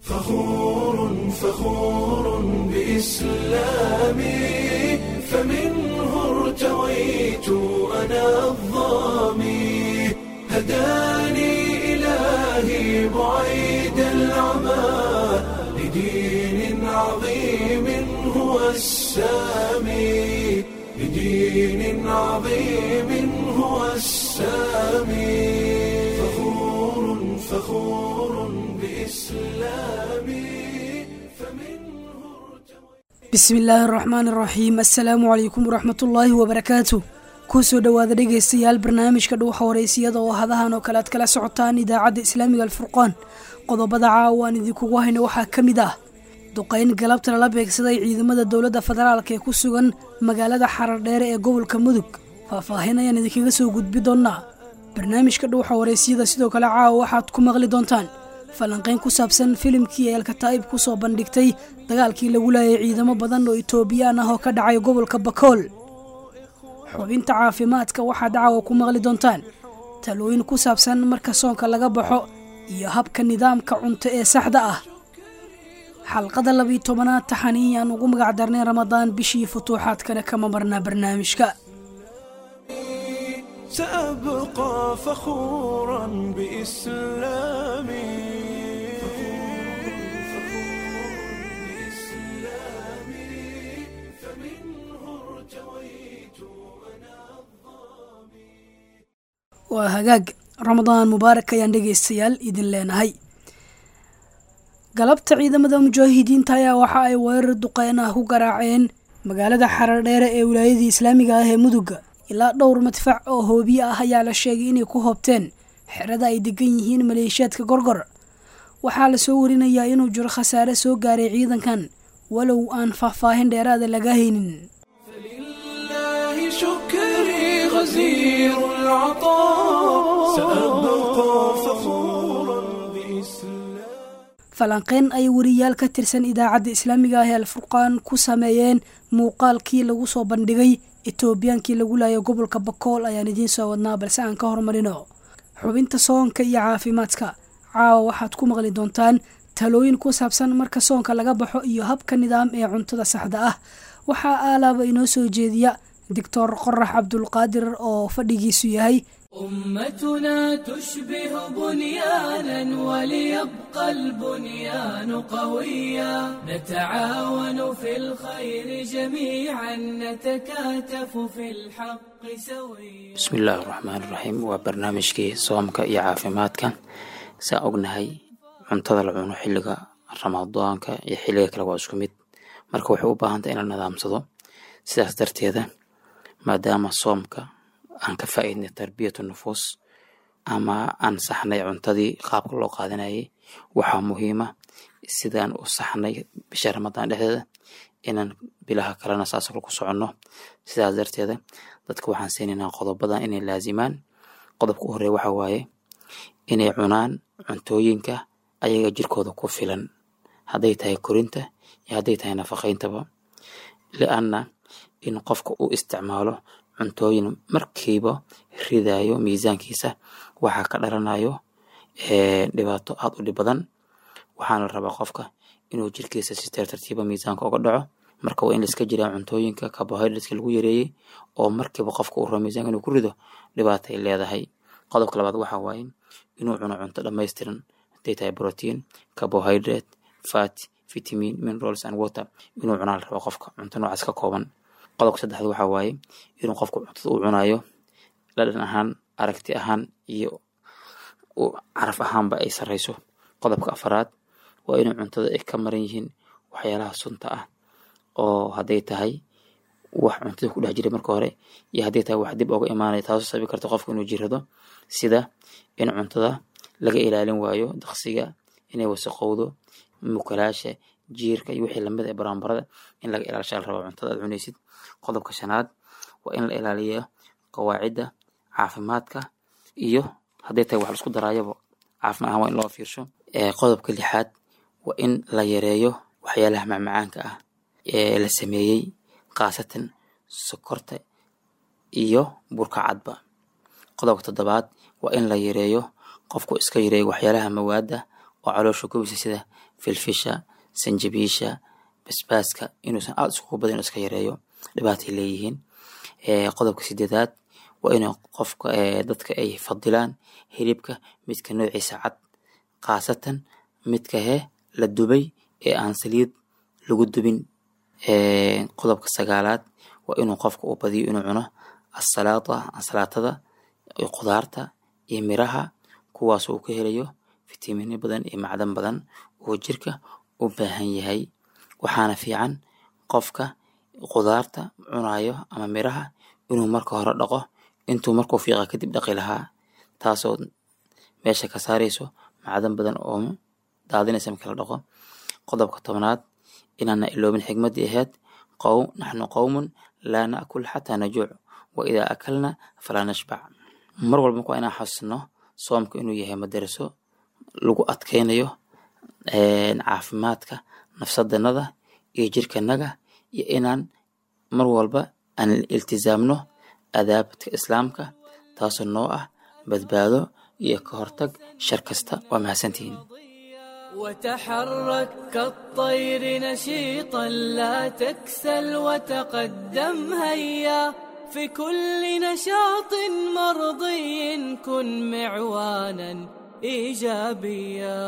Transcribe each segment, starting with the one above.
فخور فخور بإسلامي فمنه ارتويت أنا الظامي هداني إلهي بعيد العمى لدين عظيم هو السامي لدين عظيم هو السامي فخور فخور بإسلامي فمنه ارتويت bismi illaahi araxmaan araxiim assalaamu calaykum waraxmatullaahi wabarakaatu kusoo dhowaada dhegaystayaal barnaamijka dhuuxa horeysiyada oo hadahan oo kale aad kala socotaan idaacadda islaamiga alfurqaan qodobada caawa aan idinkugu hayno waxaa ka mid ah duqayn galabta lala beegsaday ciidamada dowladda federaalk ee ku sugan magaalada xarardheere ee gobolka mudug faahfaahin ayaan idinkaga soo gudbi doonnaa barnaamijka dhuuxa horeysiyada sidoo kale caawa waxaad ku maqli doontaan falanqayn ku saabsan filimkii ee alkataa'ib ku soo bandhigtay dagaalkii lagu laayay ciidamo badan oo itoobiyaan ah oo ka dhacay gobolka bakool xubinta caafimaadka waxaad caawa ku maqli doontaan talooyin ku saabsan marka soonka laga baxo iyo habka nidaamka cunto ee saxda ah xalqada labiiyo tobanaad taxani aan ugu magac darnay ramadaan bishii futuuxaadkana kama marnaa barnaamijka سأبقى فخورا بإسلامي waa hagaag ramadaan mubaarak ayaan dhegaystayaal idin leenahay galabta ciidamada mujaahidiinta ayaa waxa ay weerar duqeyn ah ku garaaceen magaalada xarardheere ee wilaayadii islaamiga ah ee muduga ilaa dhowr madfac oo hoobiye ah ayaa la sheegay inay ku hoobteen xerada ay degan yihiin maleeshiyaadka gorgor waxaa la soo warinayaa inuu jiro khasaare soo gaaray ciidankan walow aan faahfaahin dheeraada laga haynin فلله شكري غزير العطاء سأبقى فخورا بإسلامي falanqeyn ay wariyaal ka tirsan idaacadda islaamiga ah ee alfurqaan ku sameeyeen muuqaalkii lagu soo bandhigay etoobiyaankii lagu laayay gobolka bakool ayaan idiin soo wadnaa balse aan ka hormarino xubinta soonka iyo caafimaadka caawa waxaad ku maqli doontaan talooyin ku saabsan marka soonka laga baxo iyo habka nidaam ee cuntada saxda ah waxaa aalaaba inoo soo jeediya doctor qorax cabdulqaadir oo fadhigiisu yahay أمتنا تشبه بنيانا وليبقى البنيان قويا نتعاون في الخير جميعا نتكاتف في الحق سويا bismi illaahi raxmaan iraxiim waa barnaamijkii soomka iyo caafimaadka saa ognahay cuntada la cuno xilliga ramadaanka iyo xilliga kale waa isku mid marka waxay u baahantahay in la nidaamsado sidaas darteeda maadaama soomka aan ka faa'iidnay tarbiyatu nufuus ama aan saxnay cuntadii qaabka loo qaadanayay waxaa muhiima sidaan u saxnay bisha ramadaan dhexdeeda inaan bilaha kalena saas ku soconno sidaas darteeda dadka waxaan siinaynaa qodobadan inay laazimaan qodobka u horeeya waxa waaye inay cunaan cuntooyinka ayaga jirkooda ku filan hadday tahay korinta iyo hadday tahay nafaqayntaba lianna in qofka uu isticmaalo cuntooyin markiiba ridayo miisaankiisa waxaa ka dhalanayo dhibaato aad u dhib badan waxaana la rabaa qofka inuu jirkiisa si teer tartiiba miisaanka uga dhaco marka waa in laiska jiraa cuntooyinka carbohydrateska lagu yareeyey oo markiiba qofka uu rabo miisaanka inuu ku rido dhibaatay leedahay qodobka labaad waxa waaye inuu cuno cunto dhammaystiran hadday tahay protein carbohydrate fat vitamin minerals and water inuu cunaa la rabo qofka cunto noocaas ka kooban qodobka saddexaad waxa waaye inuu qofku cuntada uu cunayo dhadhan ahaan aragti ahaan iyo caraf ahaanba ay sarreyso qodobka afaraad waa inuu cuntada ay ka maran yihiin waxyaalaha sunta ah oo hadday tahay wax cuntada ku dhex jiray marka hore iyo hadday tahay wax dib oga imaanaya taasoo sababi karta qofka inuu jirado sida in cuntada laga ilaalin waayo daqsiga inay wasaqowdo mukalaasha jiirka iyo wixii lamid ee baraanbarada in laga ilaalisha la rabo cuntada aad cunaysid qodobka shanaad waa in la ilaaliyo qawaacidda caafimaadka iyo hadday tahay wax laisku daraayaba caafimaad ahaan waa in loo fiirsho qodobka lixaad waa in la yareeyo waxyaalaha macmacaanka ah ee la sameeyey khaasatan sokorta iyo burka cadba qodobka toddobaad waa in la yareeyo qofku iska yareeyo waxyaalaha mawaada oo caloosha gubisa sida filfisha sanjabiisha basbaaska inuusan aada iskugu badin inuu iska yareeyo dhibaatay leeyihiin qodobka sideedaad waa inuu qofka dadka ay fadilaan hilibka midka noociisa cad khaasatan midka he la dubay ee aan saliid lagu dubin qodobka sagaalaad waa inuu qofka uu badiyo inuu cuno asalaata ansalaatada khudaarta iyo miraha kuwaas uu ka helayo fitamiino badan iyo macdan badan oo jirka u baahan yahay waxaana fiican qofka khudaarta cunayo ama miraha inuu marka hore dhaqo intuu markuu fiiqa kadib dhaqi lahaa taasoo meesha ka saarayso macdan badan oo daadinaysa marka la dhaqo qodobka tobnaad inaana iloobin xigmadii ahayd qowm naxnu qowmun laa naakul xataa najuuc wa idaa akalna falaa nashbac mar walba waa inaan xasno soomka inuu yahay madaraso lagu adkeynayo caafimaadka nafsadanada iyo jirkanaga iyo inaan mar walba aan iltizaamno adaabadka islaamka taasoo noo ah badbaado iyo ka hortag shar kasta waa mahadsantihiin وتحرك كالطير نشيطا لا تكسل وتقدم هيا في كل نشاط مرضي كن معوانا ايجابيا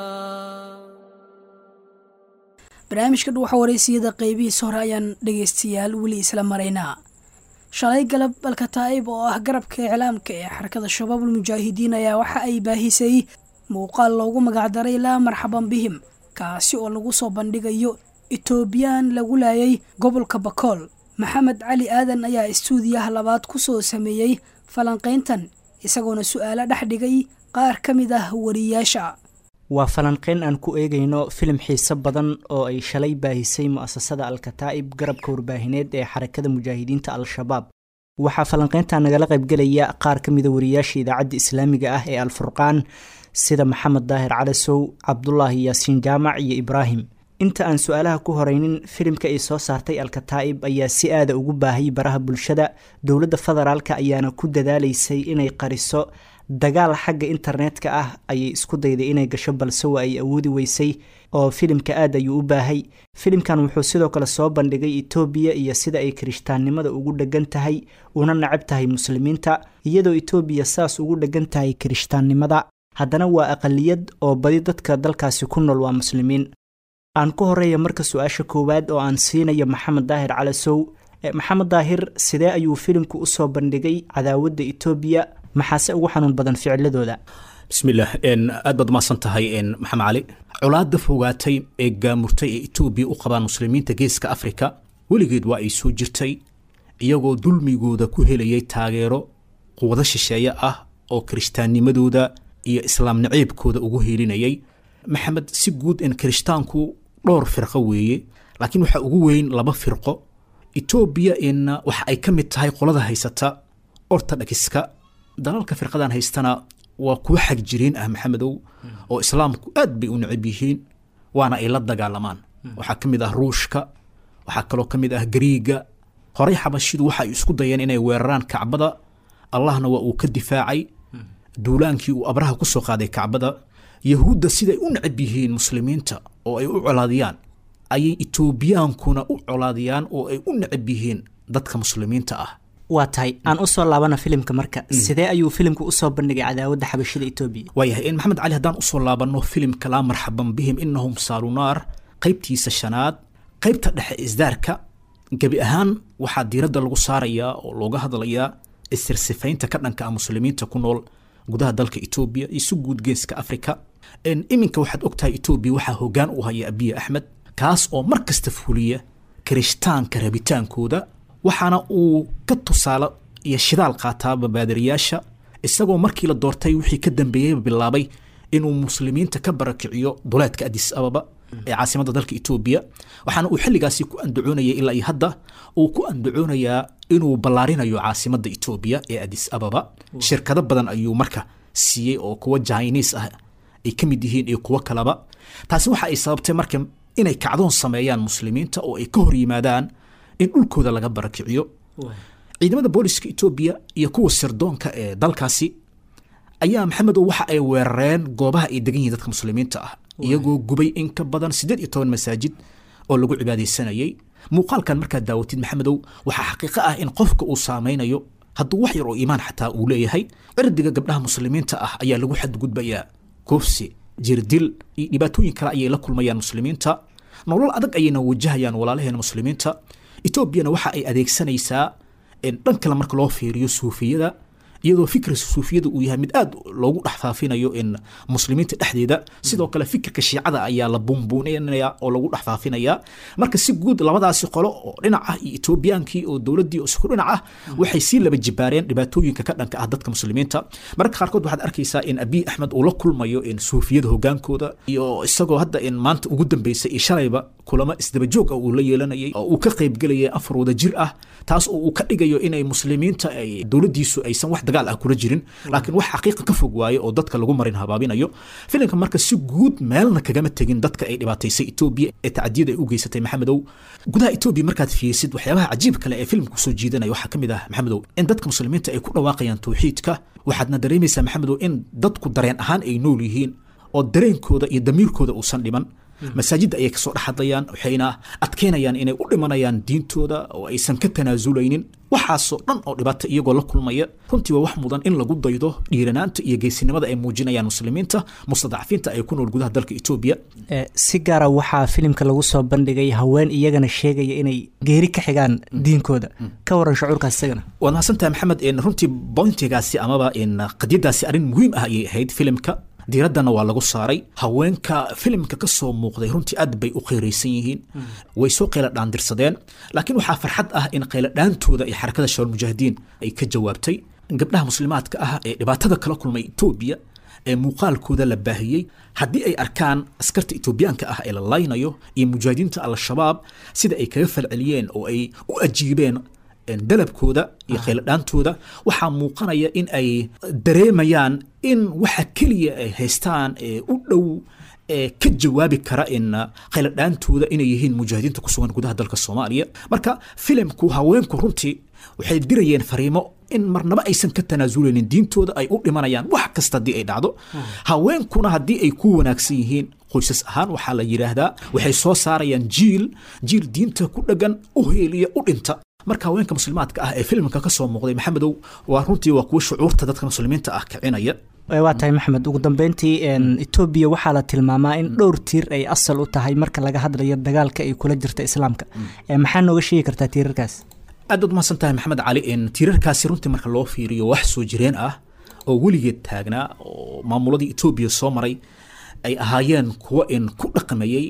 barnaamijka dhuuxa wareysiyada qeybihiisa hore ayaan dhegeystayaal weli isla maraynaa shalay galab alkataa'ib oo ah garabka iclaamka ee xarakada shabaabul mujaahidiin ayaa waxa ay baahisay muuqaal loogu magacdaray laa marxaban bihim kaasi oo lagu soo bandhigayo etoobiyaan lagu laayay gobolka bakool maxamed cali aadan ayaa istuudiyaha labaad ku soo sameeyey falanqayntan isagoona su-aalo dhex dhigay qaar ka mid ah wariyaasha waa falanqeyn aan ku eegayno filim xiiso badan oo ay shalay baahisay mu'asasada alkataa'ib garabka warbaahineed ee xarakada mujaahidiinta al-shabaab waxaa falanqeynta nagala qaybgelaya qaar ka mida wariyaasha idaacadda islaamiga ah ee alfurqaan sida maxamed daahir calasow cabdulaahi yaasiin jaamac iyo ibraahim inta aan su-aalaha ku horeynin filimka ay soo saartay alkataa'ib ayaa si aada ugu baahayay baraha bulshada dowladda federaalka ayaana ku dadaalaysay inay qariso dagaal xagga internetka ah ayay isku dayday inay gasho balse waa ay awoodi weysay oo filimka aad ayuu u baahay filimkan wuxuu sidoo kale soo bandhigay etoobiya iyo sida ay kirishtaannimada ugu dheggan tahay una nacab tahay muslimiinta iyadoo etoobiya saas ugu dheggan tahay kirishtaannimada haddana waa aqaliyad oo badi dadka dalkaasi ku nool waa muslimiin aan ku horeeya marka su-aasha koowaad oo aan siinayo maxamed daahir calasow maxamed daahir sidee ayuu filimku usoo bandhigay cadaawadda etoobiya maxaase ugu xanuun badan ficiladooda bismillaah aad baad umaasan tahay maxamed cali colaadda fogaatay ee gaamurtay ee etoobiya u qabaan muslimiinta geeska afrika weligeed waa ay soo jirtay iyagoo dulmigooda ku helayay taageero quwado shisheeye ah oo kirishtaannimadooda iyo islaam naceebkooda ugu heelinayay maxamed si guud in kirishtaanku dhowr firqo weeye laakiin waxaa ugu weyn laba firqo etoobiya in waxa ay ka mid tahay qolada haysata ortodhakiska dalalka firqadan haystana waa kuwa xag jireen ah maxamedow oo islaamku aad bay u necab yihiin waana ay la dagaalamaan waxaa ka mid ah ruushka waxaa kaloo ka mid ah gariiga horey xabashidu waxa ay isku dayeen inay weeraraan kacbada allahna waa uu ka difaacay duulaankii uu abraha ku soo qaaday kacbada yahuudda siday u necab yihiin muslimiinta oo ay u colaadiyaan ayay etoobiyaankuna u colaadiyaan oo ay u necab yihiin dadka muslimiinta ah waa tahay aan usoo laabana filimka marka sidee ayuu filimku usoo bandhigay cadaawadda xabashida etoobiya waayahay in maxamed cali haddaan usoo laabanno filimka laa marxaban bihim inahum saalunaar qaybtiisa shanaad qaybta dhexe isdaarka gebi ahaan waxaa diiradda lagu saarayaa oo looga hadlayaa isirsifaynta ka dhanka ah muslimiinta ku nool gudaha dalka etoobiya iyo si guud geeska afrika iminka waxaad ogtahay etoobiya waxaa hoggaan u haya abiye axmed kaas oo mar kasta fuliya kirishtaanka rabitaankooda waxaana uu ka tusaale iyo shidaal qaataa babaadariyaasha isagoo markii la doortay wixii ka dambeeyeyba bilaabay inuu muslimiinta ka barakiciyo duleedka adis ababa ee caasimadda dalka etoobiya waxaana uu xilligaasi ku andacoonayay ilaa iyo hadda uu ku andacoonayaa inuu ballaarinayo caasimadda etoobiya ee adis ababa shirkado badan ayuu marka siiyey oo kuwa jiniis ah ay ka mid yihiin iyo kuwo kaleba taasi waxa ay sababtay marka inay kacdoon sameeyaan muslimiinta oo ay ka hor yimaadaan in dhulkooda laga barakiciyo ciidamada booliska etoobiya iyo kuwa sirdoonka ee dalkaasi ayaa maxamedow waxa ay weerareen goobaha ay degan yihiin dadka muslimiinta ah iyagoo gubay in ka badan siddeed iyo toban masaajid oo lagu cibaadaysanayay muuqaalkan markaad daawatid maxamedow waxaa xaqiiqo ah in qofka uu saameynayo hadduu wax yar oo iimaan xataa uu leeyahay cirdiga gabdhaha muslimiinta ah ayaa lagu xadgudbayaa koofsi jirdil iyo dhibaatooyin kale ayay la kulmayaan muslimiinta nolol adag ayayna wajahayaan walaalaheena muslimiinta etoobiyana waxa ay adeegsanaysaa dhan kale marka loo fiiriyo suufiyada iyadoo fikra suufiyada uu yahay mid aad loogu dhex faafinayo in muslimiinta dhexdeeda sidoo kale fikirka shiicada ayaa la buunbuuninaya oo lagu dhex faafinaya marka si guud labadaasi qolo oo dhinac ah iyo etoobiyaankii oo dowladdii oo isku dhinac ah waxay sii laba jibaareen dhibaatooyinka ka dhanka ah dadka muslimiinta mararka qaarkood waxaad arkaysaa in abiy axmed uu la kulmayo in suufiyada hogaankooda iyo isagoo hadda in maanta ugu dambeysay iyo shalayba kulamo isdabajoog ah uu la yeelanayay oo uu ka qaybgelayay afar wada jir ah taas oo uu ka dhigayo inay muslimiinta ay dowladdiisu aysan wax dagaal ah kula jirin laakiin wax xaqiiqa ka fog waaye oo dadka lagu marin habaabinayo filimka marka si guud meelna kagama tegin dadka ay dhibaataysay etoobiya ee tacadiyada ay u geysatay maxamedow gudaha etoobiya markaad fiirsid waxyaabaha cajiib kale ee filimka kusoo jiidanaya waxaa ka mid ah maxamedow in dadka muslimiinta ay ku dhawaaqayaan tawxiidka waxaadna dareemaysaa maxamedow in dadku dareen ahaan ay nool yihiin oo dareenkooda iyo damiirkooda uusan dhiman masaajidda ayay kasoo dhex hadlayaan waxayna adkeynayaan inay u dhimanayaan diintooda oo aysan ka tanaazulaynin waxaasoo dhan oo dhibaata iyagoo la kulmaya runtii waa wax mudan in lagu daydo dhiiranaanta iyo geesinimada ay muujinayaan muslimiinta mustadcafiinta ay ku nool gudaha dalka etoobiya si gaara waxaa filimka lagu soo bandhigay haween iyagana sheegaya inay geeri ka xigaan diinkooda ka waran shucuurkaas isagana waad mahadsantahay maxamed runtii bointigaasi amaba qadiyadaasi arrin muhiim ah ayay ahayd filimka diiraddana waa lagu saaray haweenka filimka ka soo muuqday runtii aad bay u qeyraysan yihiin way soo qayla dhaandirsadeen laakiin waxaa farxad ah in qayladhaantooda iyo xarakada shabaal mujaahidiin ay ka jawaabtay gabdhaha muslimaadka ah ee dhibaatada kala kulmay etoobiya ee muuqaalkooda la baahiyey haddii ay arkaan askarta etoobiyaanka ah ee la laynayo iyo mujaahidiinta al-shabaab sida ay kaga falceliyeen oo ay u ajiibeen dalabkooda iyo khayladhaantooda waxaa muuqanaya in ay dareemayaan in waxa keliya ay haystaan ee u dhow ee ka jawaabi kara in khayladhaantooda inay yihiin mujaahidiinta ku sugan gudaha dalka soomaaliya marka filimku haweenku runtii waxay dirayeen fariimo in marnaba aysan ka tanaasuleynin diintooda ay u dhimanayaan wax kasta haddii ay dhacdo haweenkuna haddii ay ku wanaagsan yihiin qoysas ahaan waxaa la yidhaahdaa waxay soo saarayaan jiil jiil diinta ku dheggan u heeliya u dhinta marka haweenka muslimaadka ah ee filimka ka soo muuqday maxamedow waa runtii waa kuwa shucuurta dadka muslimiinta ah kicinaya waa tahay maxamed ugu dambeyntii etoobiya waxaa la tilmaamaa in dhowr tiir ay asal u tahay marka laga hadlayo dagaalka ay kula jirta islaamka maxaa nooga sheegi kartaa tiirarkaas aad baad umahadsan tahay maxamed cali tiirarkaasi runtii marka loo fiiriyo wax soo jireen ah oo weligeed taagnaa oo maamuladii etoobiya soo maray ay ahaayeen kuwa in ku dhaqmayey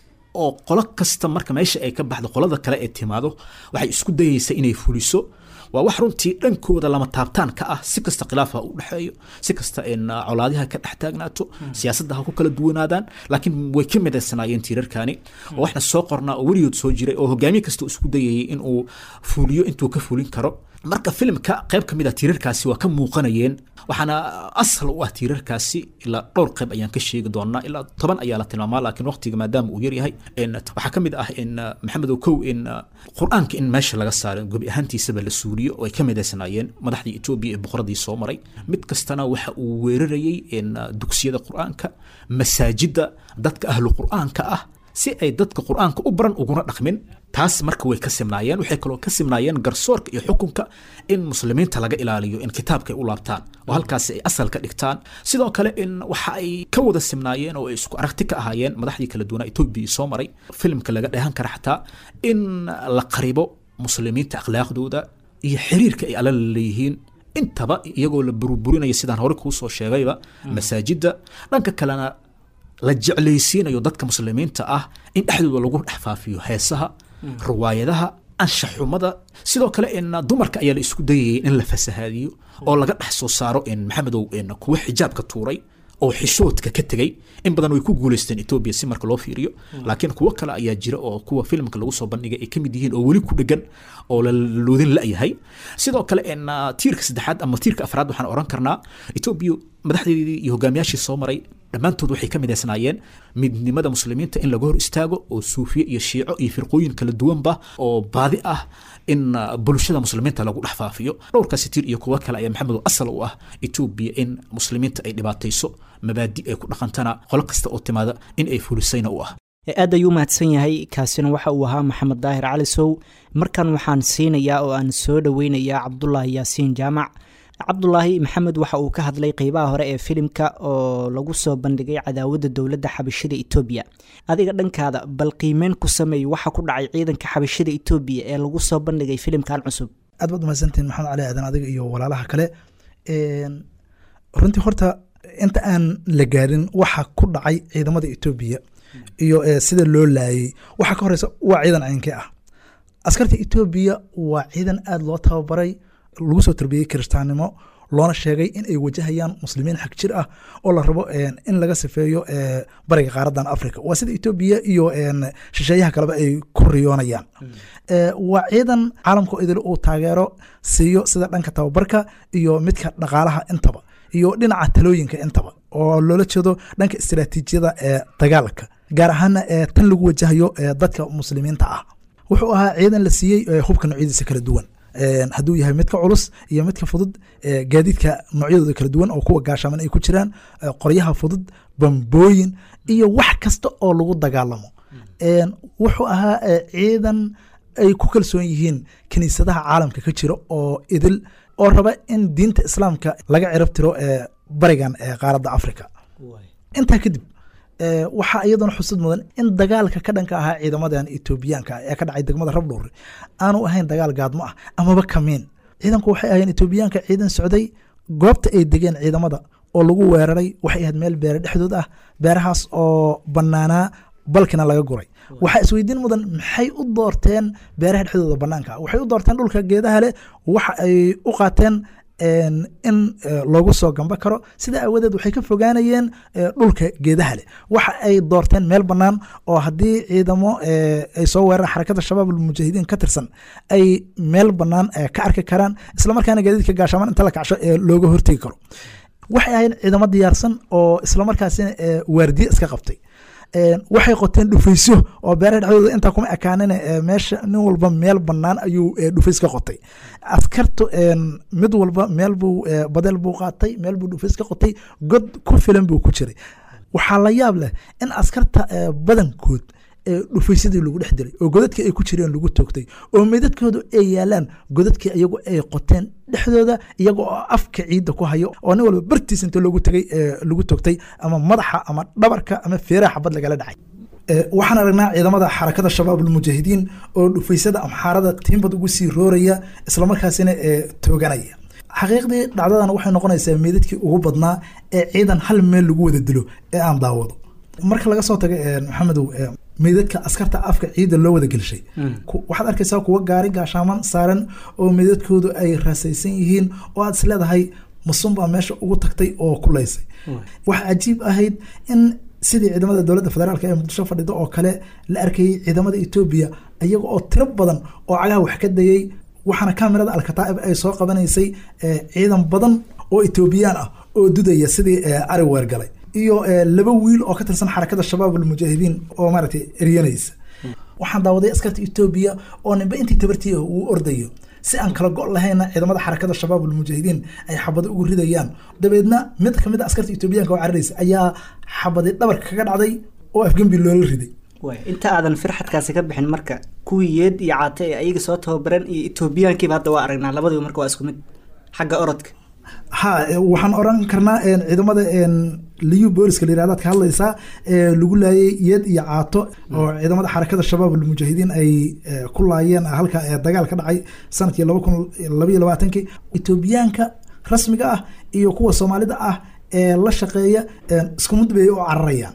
oo qolo kasta marka meesha ay ka baxdo qolada kale ee timaado waxay isku dayaysaa inay fuliso waa wax runtii dhankooda lama taabtaan ka ah si kasta khilaafa u dhexeeyo si kasta colaadiha ka dhex taagnaato siyaasadda ha ku kala duwanaadaan laakiin way ka midaysanaayeen tiirarkani oo waxna soo qornaa oo weligood soo jiray oo hogaamiye kasta isku dayayay inuu fuliyo intuu ka fulin karo marka filimka qayb ka mid a tiirarkaasi waa ka muuqanayeen waxaana asal u ah tiirarkaasi ilaa dhowr qayb ayaan ka sheegi doonaa ilaa toban ayaa la tilmaamaa laakiin waqtiga maadaama uu yaryahay waxaa ka mid ah in maxamed okow in qur-aanka in meesha laga saaro gobi ahaantiisaba la suuliyo oo ay ka midaysanaayeen madaxdii etoobiya ee boqoradii soo maray mid kastana waxa uu weerarayay in dugsiyada qur-aanka masaajidda dadka ahlu qur-aanka ah si ay dadka qur-aanka u baran uguna dhaqmin taas marka way ka simnaayeen waxay kaloo ka simnaayeen garsoorka iyo xukunka in muslimiinta laga ilaaliyo in kitaabka ay u laabtaan oo halkaasi ay asal ka dhigtaan sidoo kale in waxa ay ka wada simnaayeen oo ay isku aragti ka ahaayeen madaxdii kala duwanaa etoobiya soo maray filimka laga dheehan kara xataa in la qaribo muslimiinta akhlaaqdooda iyo xiriirka ay alla leeyihiin intaba iyagoo la burburinaya sidaan hore kuu soo sheegayba masaajidda dhanka kalena la jeclaysiinayo dadka muslimiinta ah in dhexdooda lagu dhex faafiyo heesaha riwaayadaha anshaxumada sidoo kale in dumarka ayaa la isku dayayay in la fasahaadiyo oo laga dhex soo saaro in maxamedow kuwa xijaabka tuuray oo xishoodka ka tegey in badan way ku guuleysteen etoobiya si marka loo fiiriyo laakiin kuwo kale ayaa jira oo kuwa filimka lagu soo bandhigay ay ka mid yihiin oo weli ku dhegan oo la loodin la-yahay sidoo kale in tiirka saddexaad ama tiirka afraad waxaan oran karnaa etoobiya madaxdeedii iyo hogaamiyaashii soo maray dhammaantood waxay ka midaysnaayeen midnimada muslimiinta in laga hor istaago oo suufiye iyo shiico iyo firqooyin kala duwanba oo baadi ah in bulshada muslimiinta lagu dhex faafiyo dhowrkaasi tiir iyo kuwo kale ayaa maxamedo asal u ah etoobiya in muslimiinta ay dhibaatayso mabaadi ay ku dhaqantana qolo kasta oo timaada in ay fulisayna u ah aad ayuu mahadsan yahay kaasina waxa uu ahaa maxamed daahir cali sow markan waxaan siinayaa oo aan soo dhoweynayaa cabdulaahi yaasiin jaamac cabdulaahi maxamed waxa uu ka hadlay qeybaha hore ee filimka oo lagu soo bandhigay cadaawadda dowladda xabashida etoobiya adiga dhankaada bal qiimeyn ku sameey waxa ku dhacay ciidanka xabashida etoobiya ee lagu soo bandhigay filimkan cusub aad baad umahadsantihin maxamed cali aadan adiga iyo walaalaha kale runtii horta inta aan la gaarin waxa ku dhacay ciidamada etoobiya iyo sida loo laayay waxaa ka horeysa waa ciidan caynkee ah askarta etoobiya waa ciidan aada loo tababaray lagu soo tarbiyey kiristaannimo loona sheegay in ay wajahayaan muslimiin xag jir ah oo la rabo in laga sifeeyo bariga qaaradan africa waa sida etoobiya iyo shisheeyaha kaleba ay ku riyoonayaan waa ciidan caalamka idil uu taageero siiyo sida dhanka tababarka iyo midka dhaqaalaha intaba iyo dhinaca talooyinka intaba oo loola jeedo dhanka istiraatiijiyada ee dagaalka gaar ahaana tan lagu wajahayo dadka muslimiinta ah wuxuu ahaa ciidan la siiyey hubka noocyadiisa kala duwan hadduu yahay midka culus iyo midka fudud gaadiidka noocyadooda kala duwan oo kuwa gaashaaman ay ku jiraan qoryaha fudud bambooyin iyo wax kasta oo lagu dagaalamo wuxuu ahaa ciidan ay ku kalsoon yihiin kiniisadaha caalamka ka jira oo idil oo raba in diinta islaamka laga cirab tiro barigan qaaradda africa intaa kadib waxaa iyaduna xusud mudan in dagaalka ka dhanka ahaa ciidamadan etoobiyaanka ee ka dhacay degmada rabdhowre aanu ahayn dagaal gaadmo ah amaba kamiin ciidanku waxay ahayeen etoobiyaanka ciidan socday goobta ay degeen ciidamada oo lagu weeraray waxay ahayd meel beere dhexdood ah beerahaas oo banaanaa balkina laga guray waxaa isweydiin mudan maxay u doorteen beeraha dhexdooda banaanka waxay u doorteen dhulka geedaha leh waxa ay u qaateen in loogu soo gamba karo sidaa aawadeed waxay ka fogaanayeen dhulka geedaha leh waxa ay doorteen meel bannaan oo haddii ciidamo ay soo weeraraan xarakada shabaab almujaahidiin ka tirsan ay meel bannaan ka arki karaan islamarkaana gaadiidka gaashaaman inta la kacsho ee looga hortegi karo waxay ahayd ciidamo diyaarsan oo islamarkaasina waardiye iska qabtay waxay qoteen dhufaysyo oo beeraha dhexdooda intaa kuma ekaanin meesha nin walba meel banaan ayuu dhufays ka qotay askartu mid walba meel buu badel buu qaatay meel buu dhufays ka qotay god ku filan buu ku jiray waxaa la yaab leh in askarta badankood dhufaysadii lagu dhex diray oo godadkii ay ku jireen lagu toogtay oo meydadkoodu ay yaalaan godadkii iyagu ay qoteen dhexdooda iyaga oo afka ciidda ku hayo oo nin walba bartiis inta loogu tagay lagu toogtay ama madaxa ama dhabarka ama feeraha xabad lagala dhacay waxaan aragnaa ciidamada xarakada shabaab almujaahidiin oo dhufaysada amxaarada tiimbad ugu sii rooraya islamarkaasina tooganaya xaqiiqdii dhacdadan waxay noqonaysaa meydadkii ugu badnaa ee ciidan hal meel lagu wada dilo ee aan daawado marka laga soo taga maxamedow meydadka askarta afka ciidda loo wada gelshay waxaad arkaysaa kuwa gaari gaashaaman saaran oo meydadkoodu ay raasaysan yihiin oo aad isleedahay masunbaa meesha ugu tagtay oo kulaysay waxa cajiib ahayd in sidii ciidamada dowladda federaalk ee muqdisho fadhida oo kale la arkayay ciidamada etoobiya iyaga oo tiro badan oo cagaha wax ka dayay waxaana kamirada alkataa'ib ay soo qabanaysay ciidan badan oo etoobiyaan ah oo dudaya sidii ari weergalay iyo laba wiil oo ka tirsan xarakada shabaab almujaahidiin oo maaragtay eryanaysa waxaan daawaday askarta etoobiya oo ninba intii tabartii uu ordayo si aan kala go' lahayna ciidamada xarakada shabaab almujaahidiin ay xabado ugu ridayaan dabeedna mid kamid a askarta etoobiyaanka oo cararaysa ayaa xabadi dhabarka kaga dhacday oo afgembi loola riday inta aadan firxadkaasi ka bixin marka kuwii yeed iyo caate ee ayaga soo tababaran iyo etoobiyaankiiba hadda waa aragnaa labadiiba marka waa isku mid xagga orodka ha waxaan oran karnaa ciidamada liyu booliska la yirahdaad ka hadlaysaa lagu laayay yeed iyo caato oo ciidamada xarakada shabaab almujaahidiin ay ku laayeen halka dagaal ka dhacay sanadkii laba kun labaiyo labaatankii etoobiyaanka rasmiga ah iyo kuwa soomaalida ah ee la shaqeeya isku mid bay u cararayaan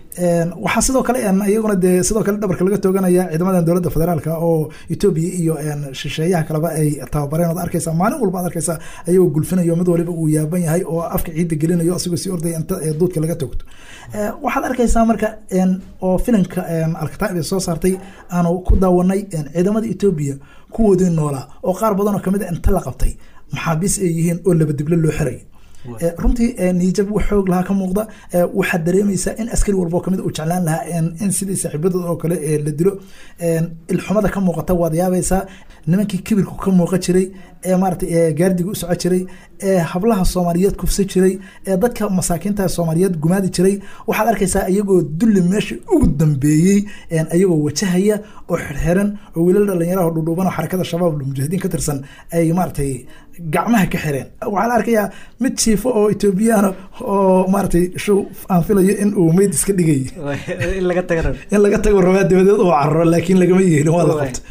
waxaa sidoo kale iyaguna dee sidoo kale dhabarka laga tooganaya ciidamadan dowladda federaalk oo etoobiya iyo shisheeyaha kaleba ay tababareen ood arkaysa maalin walba ad arkaysa ayagoo gulfinayo mid waliba uu yaaban yahay oo afka ciidda gelinayo asigoo sii ordaya inta duudka laga toogto waxaad arkaysaa marka oo filimka alkataa'ib ay soo saartay aanu ku daawanay ciidamada etoobiya kuwoodii noolaa oo qaar badan oo kamid a inta la qabtay maxaabiis ay yihiin oo laba dible loo xiray Eh, runtii eh, niyajab wax xoog lahaa ka muuqda Eh, waxaad dareemaysaa in askari walba oo kamid uu jeclaan lahaa in- in sidii saaxiibadooda oo kale eh, la dilo En, ilxumada ka muuqata waad yaabaysaa nimankii kibirku ka muuqa jiray ee maarata ee gaardiga u soco jiray ee hablaha soomaaliyeed kufsa jiray ee dadka masaakiinta soomaaliyeed gumaadi jiray waxaad arkaysaa iyagoo dulli meesha ugu dambeeyey en, iyagoo wajahaya oo xirxiran oo wiilal dhalinyaraha dhudhuuban oo xarakada shabaab mujaahidiin ka tirsan ay maaratay gacmaha ka xireen waxaa la arkayaa mid jiifo oo etoobiyana oo maaratay show aan filayo in uu meyd iska dhigay in laga taga rabo in laga tago rabaa dabadeed uu cararo laakiin lagama yeelin waa la qabto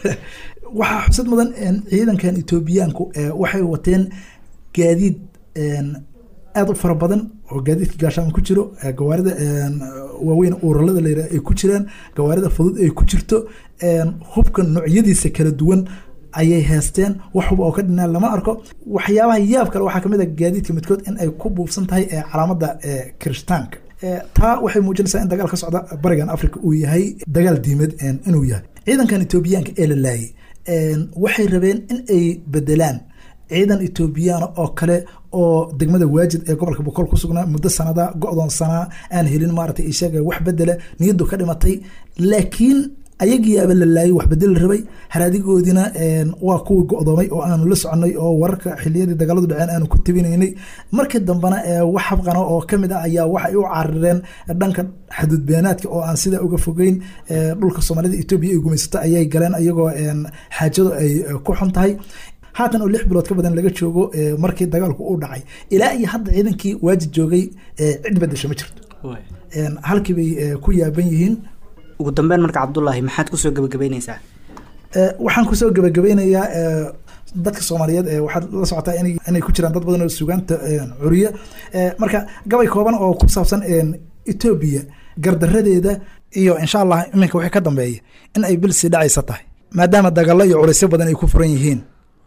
waxaa xusad mudan en, ciidankan etoobiyaanku eh, waxay wateen gaadiid en, aad u fara badan oo gaadiidka gaashaama ku jiro eh, gawaarida en, waaweyn uralada la yidhaha ay ku jiraan gawaarida fudud ay ku jirto en, hubka noocyadiisa kala duwan ayay heesteen wax hub oo ka dhinaan lama arko waxyaabaha yaab kale waxaa kamid a gaadiidka midkood in ay ku buufsan tahay eh, calaamada eh, kirishtaanka Eh, taa waxay muujinaysaa in dagaal ka socda barigan africa uu yahay dagaal diimeed en, inuu yahay ciidankan etoobiyaanka ee la laayay en, waxay rabeen in ay bedelaan ciidan etoobiyaana oo kale oo degmada waajid ee gobolka boqol ku sugnaa muddo sanada go-doon sanaa aan helin maarata ishaga wax bedela niyadu ka dhimatay laakiin ayagiiaba la laayay wax bedel la rabay haraadigoodina en, waa kuwii go-doomay oo aanu la soconay oo wararka xiliyadii dagaaladu dhaceen aanu ku tabinaynay markii dambena eh, wax habqana oo kamid ah ayaa waxay u carireen dhanka xadudbeenaadka oo aan sidaa uga fogeyn eh, dhulka soomaalida etoobiya ay gumaysato ayay galeen iyagoo en, xaajadu ay eh, ku xun tahay haatan oo lix bilood ka badan laga joogo eh, markii dagaalku uu dhacay ilaa iyo hadda ciidankii waajid joogay eh, cid bedesho ma jirto En, halkii bay eh, ku yaaban yihiin ugu dambeyn marka cabdulaahi maxaad kusoo gebagabeyneysaa Eh, waxaan kusoo gebagabeynayaa eh, dadka soomaaliyeed eh, waxaad la socotaa inay inay ku jiraan dad badan oo sugaanta eh, curiya Eh, marka gabay kooban oo ku saabsan en, etoobiya gardaradeeda iyo insha allah iminka wixii ka dambeeya in ay bil sii dhacaysa tahay maadaama dagalo iyo culaysyo badan ay ku furan yihiin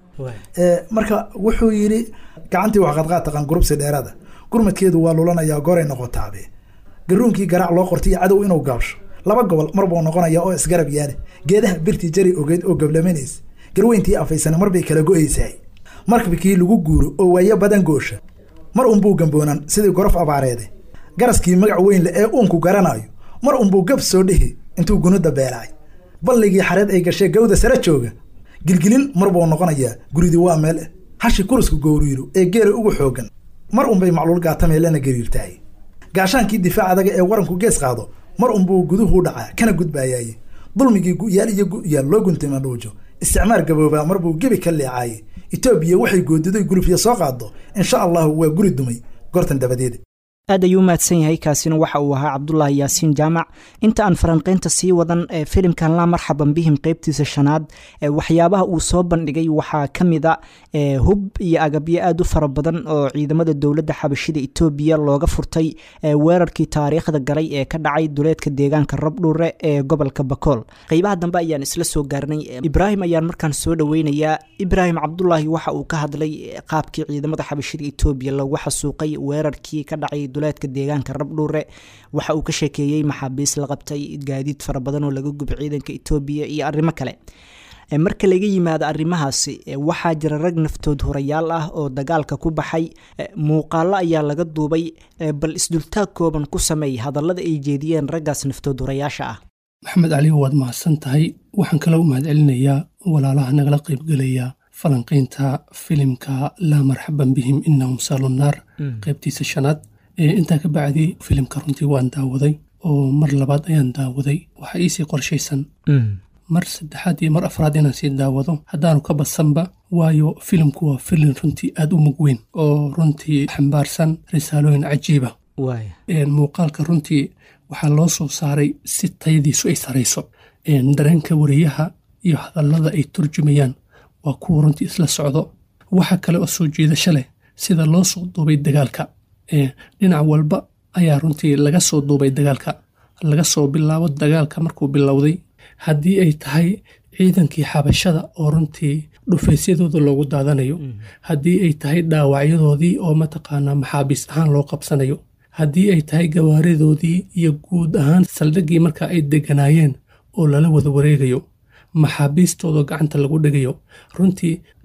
Eh, marka wuxuu yidhi gacantii wax qadqaad taqaan gurubsi dheeraada gurmadkeedu waa lulanayaa goray noqotaabe garuunkii garaac loo qortay iyo cadow inuu gaabsho laba gobol mar buu noqonaya oo isgarab yaale geedaha birtii jari ogeyd oo gablamanaysa garweyntii afaysana mar bay kala go-aysaay markabkii lagu guuro oo waayo badan goosha mar unbuu gamboonan sidii gorof abaareede garaskii magac weyn leh ee uunku garanayo mar unbuu gab soo dhihi intuu gunuda beelaay balligii xareed ay gashee gawda sare jooga gilgilin mar buu noqonayaa guridii waa meel eh hashi kurusku gowriiro ee geela ugu xoogan mar unbay macluul gaatameelana gariirtahay gaashaankii difaac adaga ee waranku gees qaado mar unbuu guduhu dhacaa kana gudbaayaaye dulmigii gu'yaal iyo gu'yaal loo guntay madhuujo isticmaar gaboobaa mar buu gebi ka leecaaye etoobiya waxay goodiday gulufya soo qaado insha allahu waa guri dumay gortan dabadeed aad ayuu u mahadsan yahay kaasina waxa uu ahaa cabdulaahi yaasiin jaamac inta aan faranqaynta sii wadan ee filimkan la marxaban bihim qeybtiisa shanaad ee waxyaabaha uu soo bandhigay waxaa ka mid a ee hub iyo agabyo aad u fara badan oo ciidamada dowladda xabashida etoobiya looga furtay ee weerarkii taariikhda galay ee ka dhacay duleedka deegaanka rabdhuure ee gobolka bakool qeybaha dambe ayaan isla soo gaarnay ibraahim ayaan markaan soo dhoweynayaa ibraahim cabdulaahi waxa uu ka hadlay qaabkii ciidamada xabashida etoobiya loogu xasuuqay weerarkii ka dhacay duleedka deegaanka rabdhuure waxa uu ka sheekeeyey maxaabiis la qabtay gaadiid fara badan oo laga gubay ciidanka etoobiya iyo arrimo kale marka laga yimaado arrimahaasi waxaa jira rag naftood horayaal ah oo dagaalka ku baxay muuqaalo ayaa laga duubay bal isdultaag kooban ku sameey hadallada ay jeediyeen raggaas naftood horayaasha ah maxamed cali waad mahadsan tahay waxaan kala u mahad celinayaa walaalaha nagala qaybgelaya falanqaynta filimka laa marxaban bihim inahum saalunaar qaybtiisa shanaad intaa ka bacdi filimka runtii waan daawaday oo mar labaad ayaan daawaday waxaa iisii qorshaysan mar saddexaad iyo mar afraad inaan sii daawado haddaanu ka badsanba waayo filimku waa filim runtii aad u mug weyn oo runtii xambaarsan risaalooyin cajiiba muuqaalka runtii waxaa loo soo saaray si tayadiisu ay sarayso dareenka wariyaha iyo hadallada ay turjumayaan waa kuwa runtii isla socdo waxa kale oo soo jiidasho leh sida loo soo duubay dagaalka dhinac walba ayaa runtii laga soo duubay dagaalka laga soo bilaabo dagaalka markuu bilowday haddii ay tahay ciidankii xabashada oo runtii dhufaysyadooda loogu daadanayo haddii ay tahay dhaawacyadoodii oo mataqaanaa maxaabiis ahaan loo qabsanayo haddii ay tahay gawaaridoodii iyo guud ahaan saldhiggii marka ay deganaayeen oo lala wada wareegayo maxaabiistoodao gacanta lagu dhigayo runtii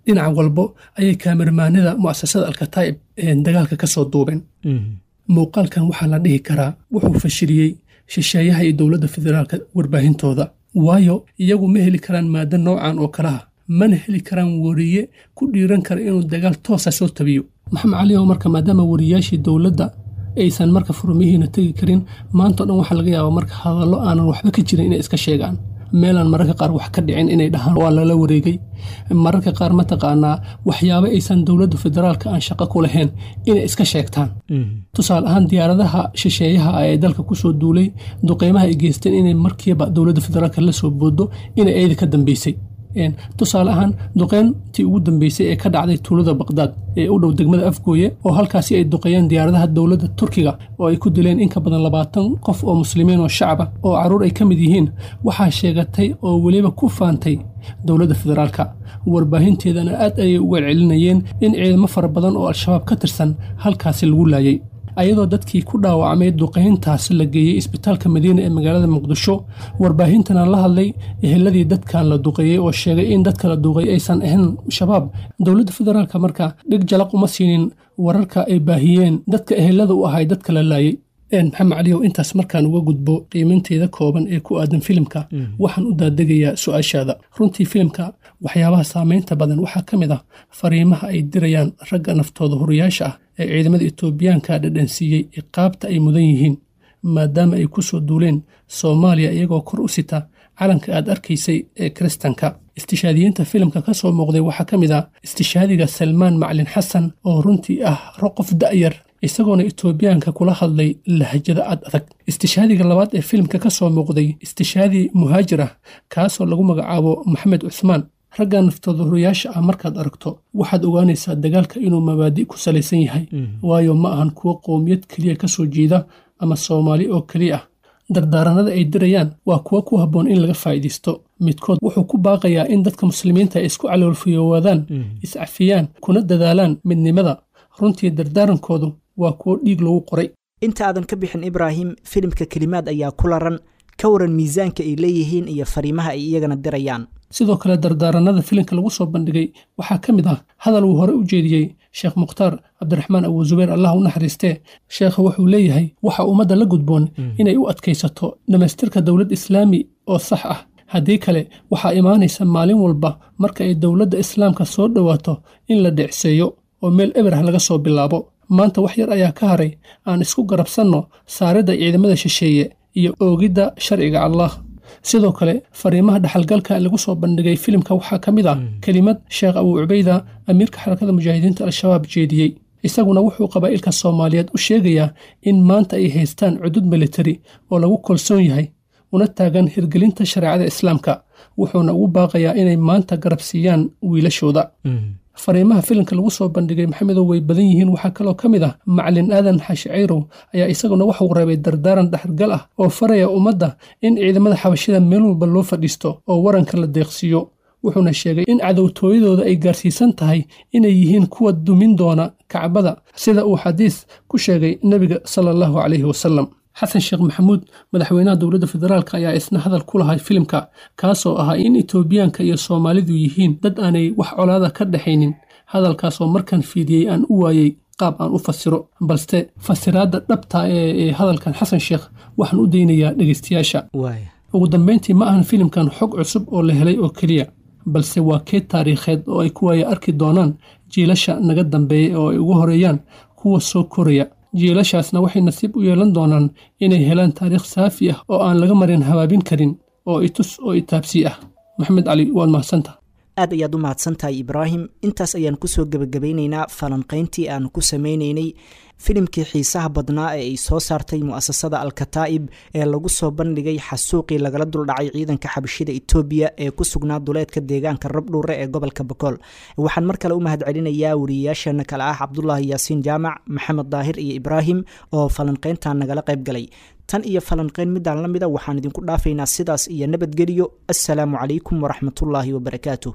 dhinac walbo ayay kaamirmaanida mu'asasada alkataa'ib dagaalka ka soo duubeen muuqaalkan waxaa la dhihi karaa wuxuu fashiliyey shisheeyaha iyo dowladda federaalka warbaahintooda waayo iyagu ma heli karaan maado noocan oo kalaha mana heli karaan wariye ku dhiiran kara inuu dagaal toosa soo tabiyo maxamed cali oo marka maadaama wariyaashii dowladda aysan marka furmihiina tegi karin maantao dhan waxaa laga yaabaa marka hadallo aanan waxba ka jirin inay iska sheegaan meelaan mararka qaar wax ka dhicin inay dhahaan waa lala wareegay mararka qaar mataqaanaa waxyaabo aysan dowladda federaalka aan shaqo ku lahayn inay iska sheegtaan tusaale ahaan diyaaradaha shisheeyaha ee dalka kusoo duulay duqeymaha ay geysteen inay markiiba dowladda federaalka la soo boodo inay eeda ka dambeysay tusaale ahaan duqeyntii ugu dambeysay ee ka dhacday tuulada baqdaad ee u dhow degmada afgooye oo halkaasi ay duqeeyeen diyaaradaha dowladda turkiga oo ay ku dileen in ka badan labaatan qof oo muslimiin oo shacaba oo carruur ay ka mid yihiin waxaa sheegatay oo weliba ku faantay dowladda federaalka warbaahinteedana aad ayay uga celinayeen in ciidamo fara badan oo al-shabaab ka tirsan halkaasi lagu laayay ayadoo dadkii ku dhaawacmay duqayntaas la geeyey isbitaalka madiina ee magaalada muqdisho warbaahintana la hadlay eheladii dadkan la duqeeyey oo sheegay in dadka la duqeeyey aysan ahayn shabaab dowladda federaalka marka dhig jalaq uma siinin wararka ay baahiyeen dadka ehelada u ahay dadka la laayay maxamed caliyow intaas markaan uga gudbo qiimaynteeda kooban ee ku aadan filimka waxaan u daadegayaa su-aashaada runtii filimka waxyaabaha saameynta badan waxaa ka mid ah fariimaha ay dirayaan ragga naftooda horiyaasha ah ee ciidamada etoobiyaanka dhadhansiiyey iqaabta ay mudan yihiin maadaama ay ku soo duuleen soomaaliya iyagoo kor u sita calanka aad arkaysay ee kiristanka istishaadiyiinta filimka ka soo muuqday waxaa ka mid ah istishaadiga salmaan maclin xasan oo runtii ah qof da'yar isagoona etoobiyaanka kula hadlay lahjada ad adag istishaadiga labaad ee filimka ka soo muuqday istishaadi muhaajir ah kaasoo lagu magacaabo maxamed cusmaan ragga naftooda horiyaasha ah markaad aragto waxaad ogaanaysaa dagaalka inuu mabaadi ku salaysan yahay waayo ma ahan kuwo qowmiyad keliya ka soo jeeda ama soomaali oo keliya ah dardaaranada ay dirayaan waa kuwo ku habboon in laga faa'iidaysto midkood wuxuu ku baaqayaa in dadka muslimiinta ay isku caloolfiyoowaadaan iscafiyaan kuna dadaalaan midnimada runtii dardaarankoodu waa kuwo dhiig lagu qoray inta aadan ka bixin ibraahim filimka kelimaad ayaa ku laran ka waran miisaanka ay leeyihiin iyo fariimaha ay iyagana dirayaan sidoo kale dardaaranada filimka lagu soo bandhigay waxaa ka mid ah hadal uu hore u jeediyey sheekh mukhtaar cabdiraxmaan abu zubayr allah u naxariistee sheekha wuxuu leeyahay waxa ummadda la gudboon inay u adkaysato dhammaystirka dowlad islaami oo sax ah haddii kale waxaa imaanaysa maalin walba marka ay dowladda islaamka soo dhowaato in la dhicseeyo oo meel eberah laga soo bilaabo maanta wax yar ayaa ka haray aan isku garabsanno saaridda ciidamada shisheeye iyo oogidda sharciga allah sidoo kale fariimaha dhaxalgalka lagu soo bandhigay filimka waxaa ka mid ah kelimad sheekh abuu cubayda amiirka xarakada mujaahidiinta al-shabaab jeediyey isaguna wuxuu qabaa'ilka soomaaliyeed u sheegayaa in maanta ay haystaan cudud militari oo lagu kalsoon yahay una taagan hirgelinta shareecada islaamka wuxuuna ugu baaqayaa inay maanta garab siiyaan wiilashooda fariimaha filimka lagu soo bandhigay maxamedow way badan yihiin waxaa kaloo ka mid ah macalin aadan xaashi cayrow ayaa isaguna waxuu reebay dardaaran dhaxargal ah oo faraya ummadda in ciidamada xabashida meel walba loo fadhiisto oo waranka la deeqsiiyo wuxuuna sheegay in cadowtooyadooda ay gaarsiisan tahay inay yihiin kuwa dumin doona kacbada sida uu xadiis ku sheegay nebiga sala allahu calayhi wasalam xasan sheekh maxamuud madaxweynaha dowladda federaalk ayaa isna hadal ku lahay filimka kaasoo ahaa in etoobiyaanka iyo soomaalidu yihiin dad aanay wax colaada ka dhexaynin hadalkaasoo markaan fiidiyey aan u waayey qaab aan u fasiro balse fasiraadda dhabta ee hadalkan xasan sheekh waxaan u daynayaa dhegeystayaasha ugu dambeyntii ma ahan filimkan xog cusub oo la helay oo keliya balse waa keed taariikheed oo ay ku waaya arki doonaan jiilasha naga dambeeya oo ay ugu horeeyaan kuwa soo koraya jiilashaasna waxay nasiib u yeelan doonaan inay helaan taariikh saafi ah oo aan laga marin habaabin karin oo itus oo itaabsii ah maxamed cali waad mahadsanta aad ayaad u mahadsantahay ibraahim intaas ayaan kusoo gebagabeyneynaa falanqayntii aan ku sameyneynay filimkii xiisaha badnaa ee ay soo saartay mu'asasada alkataa'ib ee lagu soo bandhigay xasuuqii lagala duldhacay ciidanka xabashida etoobiya ee ku sugnaa duleedka deegaanka rabdhuure ee gobolka bokool waxaan mar kale u mahad celinayaa wariyayaasheena kale ah cabdulaahi yaasiin jaamac maxamed daahir iyo ibraahim oo falanqayntan nagala qayb galay tan iyo falanqayn midaan la mida waxaan idinku dhaafaynaa sidaas iyo nabadgelyo assalaamu calaykum waraxmatullaahi wabarakaatuh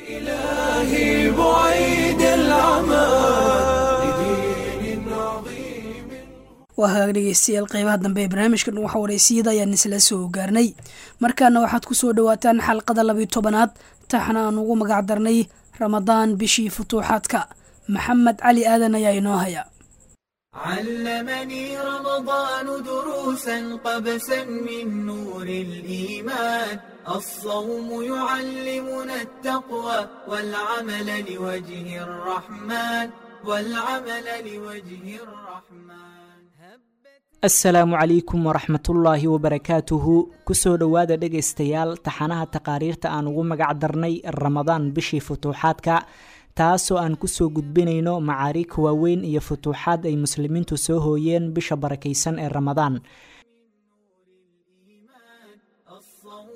إلهي بعيد العمى لدين عظيم waa hagaag dhegeystayaal qeybaha dambe ee barnaamijkan waxa wareysiyada ayaan isla soo gaarnay markaana waxaad ku soo dhowaataan xalqada labiyo tobanaad taxna aan ugu magac darnay ramadaan bishii futuuxaadka maxamed cali aadan ayaa inoo haya علمني رمضان دروسا قبسا من نور الإيمان الصوم يعلمنا التقوى والعمل لوجه الرحمن والعمل لوجه الرحمن asalaamu calaykum waraxmatullaahi wabarakaatuhu kusoo dhowaada dhegaystayaal taxanaha taqaariirta aan ugu magac darnay ramadaan bishii futuuxaadka taasoo aan kusoo gudbinayno macaariik waaweyn iyo futuuxaad ay muslimiintu soo hooyeen bisha barakaysan ee ramadaan الصوم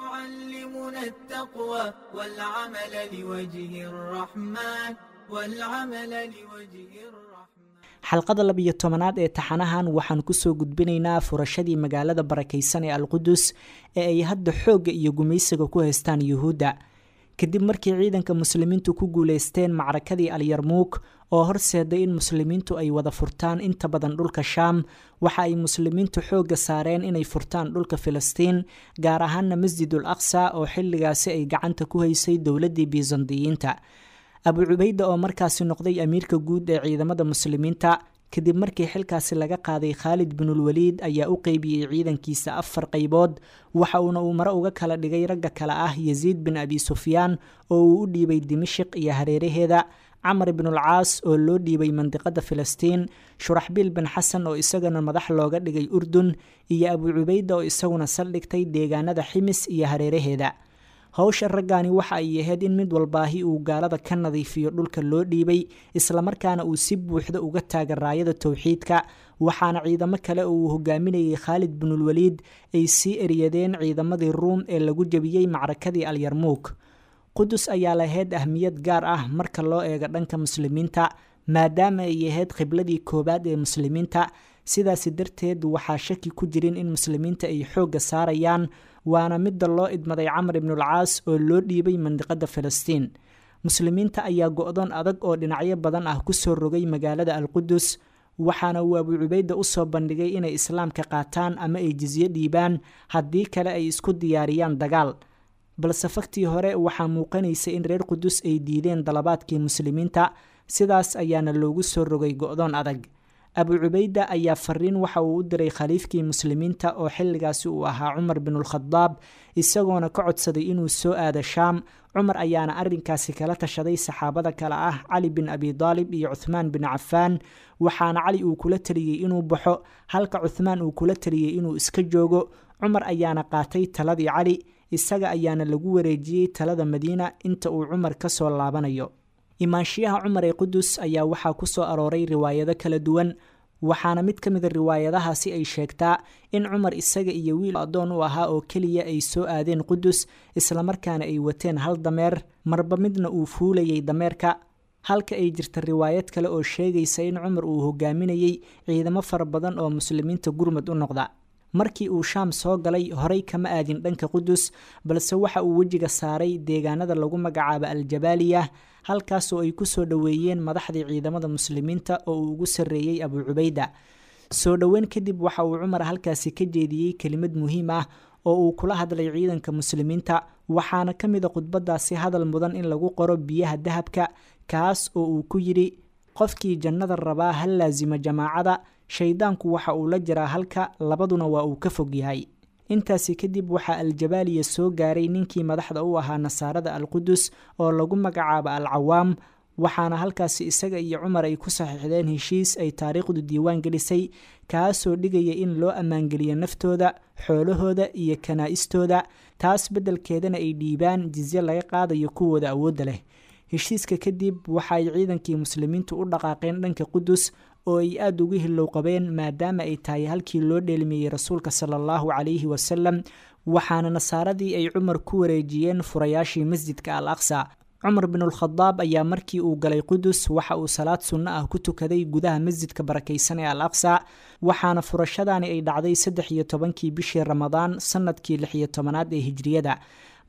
يعلمنا التقوى والعمل لوجه الرحمن والعمل لوجه الرحمن xalqada labiyo tobanaad ee taxanahan waxaan kusoo gudbinaynaa furashadii magaalada barakaysan ee alqudus ee ay hadda xoogga iyo gumaysiga ku haystaan yuhuudda kadib markii ciidanka muslimiintu ku guuleysteen macrakadii alyarmuuk oo horseeday in muslimiintu ay wada furtaan inta badan dhulka shaam waxa ay muslimiintu xoogga saareen inay furtaan dhulka filistiin gaar ahaana masjidul aqsa oo xilligaasi ay gacanta ku haysay dowladdii bisandiyiinta abu cubayda oo markaasi noqday amiirka guud ee ciidamada muslimiinta kadib markii xilkaasi laga qaaday khaalid binulwaliid ayaa u qeybiyey ciidankiisa afar qaybood waxa uuna uu mare uga kala dhigay ragga kale ah yasiid bin abi sufyaan oo uu u dhiibay dimashiq iyo hareeraheeda camar binulcaas oo loo dhiibay mandiqada filistiin shuraxbiil bin xasan oo isagana madax looga dhigay urdun iyo abu cubayda oo isaguna saldhigtay deegaanada ximis iyo hareeraheeda howsha raggaani waxa ay ahayd in mid walbaahi uu gaalada ka nadiifiyo dhulka loo dhiibay islamarkaana uu si buuxda uga taaga raayada towxiidka waxaana ciidamo kale oo uu hogaaminayay khaalid binulwaliid ay sii eryadeen ciidamadii ruum ee lagu jebiyey macrakadii alyarmuuk qudus ayaa lahayd ahmiyad gaar ah marka loo eego dhanka muslimiinta maadaama ay ahayd khibladii koowaad ee muslimiinta sidaasi darteed waxaa shaki ku jirin in muslimiinta ay xoogga saarayaan waana midda loo idmaday camar ibnulcaas oo loo dhiibay mandiqada filistiin muslimiinta ayaa go-doon adag oo dhinacyo badan ah kusoo rogay magaalada alqudus waxaana uu abu cubayda usoo bandhigay inay islaamka qaataan ama ay jisyo dhiibaan haddii kale ay isku diyaariyaan dagaal balse faktii hore waxaa muuqanaysa in reer qudus ay diideen dalabaadkii muslimiinta sidaas ayaana loogu soo rogay go-doon adag abu cubayda ayaa fariin waxa uu u diray khaliifkii muslimiinta oo xilligaasi uu ahaa cumar binulkhadaab isagoona ka codsaday inuu soo aado shaam cumar ayaana arinkaasi kala tashaday saxaabada kale ah cali bin abi daalib iyo cuthmaan bin cafaan waxaana cali uu kula taliyey inuu baxo halka cuthmaan uu kula taliyey inuu iska joogo cumar ayaana qaatay taladii cali isaga ayaana lagu wareejiyey talada madiina inta uu cumar kasoo laabanayo imaanshiyaha cumar ee qudus ayaa waxaa ku soo arooray riwaayado kala duwan waxaana mid ka mida riwaayadahaasi ay sheegtaa in cumar isaga iyo wiil addoon u ahaa oo keliya ay soo aadeen qudus islamarkaana ay wateen hal dameer marba midna uu fuulayay dameerka halka ay jirta riwaayad kale oo sheegaysa in cumar uu hogaaminayey ciidamo fara badan oo muslimiinta gurmud u noqda markii uu shaam soo galay horey kama aadin dhanka qudus balse waxa uu wejiga saaray deegaanada lagu magacaabo aljabaaliya halkaasoo ay kusoo dhoweeyeen madaxdii ciidamada muslimiinta oo uu ugu sarreeyey abu cubayda soo dhoweyn kadib waxa uu cumar halkaasi ka jeediyey kelimad muhiim ah oo uu kula hadlay ciidanka muslimiinta waxaana ka mid a khudbadaasi hadal mudan in lagu qoro biyaha dahabka kaas oo uu ku yidhi qofkii jannada rabaa ha laasimo jamaacada shaydaanku waxa uu la jiraa halka labaduna waa uu ka fog yahay intaasi kadib waxaa aljabaaliya soo gaaray ninkii madaxda u ahaa nasaarada alqudus oo lagu magacaabo al cawaam waxaana halkaasi isaga iyo cumar ay ku saxiixdeen heshiis ay taariikhdu diiwaan gelisay kaasoo dhigaya in loo ammaangeliyo naftooda xoolahooda iyo kanaa-istooda taas beddelkeedana ay dhiibaan jizye laga qaadayo kuwooda awoodda leh heshiiska kadib waxa ay ciidankii muslimiintu u dhaqaaqeen dhanka qudus oo ay aada ugu hilow qabeen maadaama ay tahay halkii loo dheelmiyey rasuulka sala allahu calayhi wasalam waxaana nasaaradii ay cumar ku wareejiyeen furayaashii masjidka al aqsa cumar binulkhadaab ayaa markii uu galay qudus waxa uu salaad sunno ah ku tukaday gudaha masjidka barakaysan ee al aqsa waxaana furashadaani ay dhacday saddex iyo tobankii bishii ramadaan sanadkii lix iyo tobanaad ee hijriyada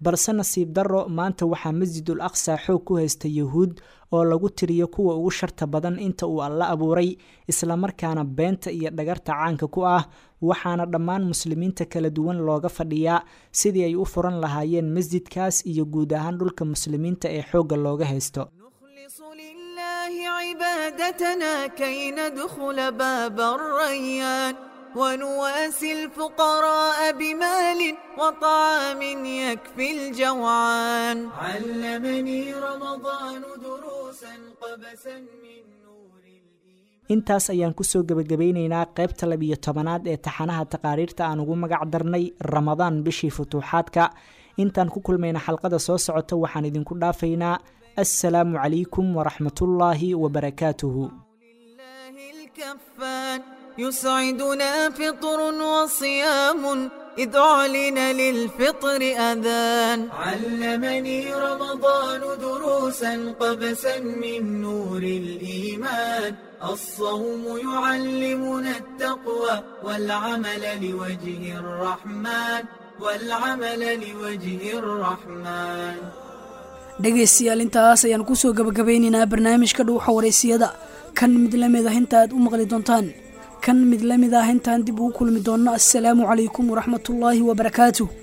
balse nasiib darro maanta waxaa masjidul aqsa xoog ku haysta yuhuud oo lagu tiriyo kuwa ugu sharta badan inta uu alla abuuray islamarkaana beenta iyo dhagarta caanka ku ah waxaana dhammaan muslimiinta kala duwan looga fadhiyaa sidii ay u furan lahaayeen masjidkaas iyo guud ahaan dhulka muslimiinta ee xoogga looga haysto لله عبادتنا كي ندخل باب الريان ونواسي الفقراء بمال وطعام يكفي الجوعان علمني رمضان دروسا قبسا من نور intaas ayaan kusoo gebagabeyneynaa qaybta labiyo tobanaad ee taxanaha taqaariirta aan ugu magac darnay ramadaan bishii futuuxaadka intaan ku kulmayna xalqada soo socota waxaan idinku dhaafaynaa assalaamu calaykum waraxmatullaahi wabarakaatuhu لله الكفان يسعدنا فطر وصيام إذ أعلن للفطر أذان علمني رمضان دروسا قبسا من نور الإيمان الصوم يعلمنا التقوى والعمل لوجه الرحمن والعمل لوجه الرحمن dhegaystayaal intaas ayaan kusoo gabagabeynaynaa barnaamijka dhuuxa wareysiyada kan mid la mid ah inta aad u maqli doontaan kan mid la mid ah intaan dib ugu kulmi doonno assalaamu calaykum waraxmatullaahi wabarakaatuh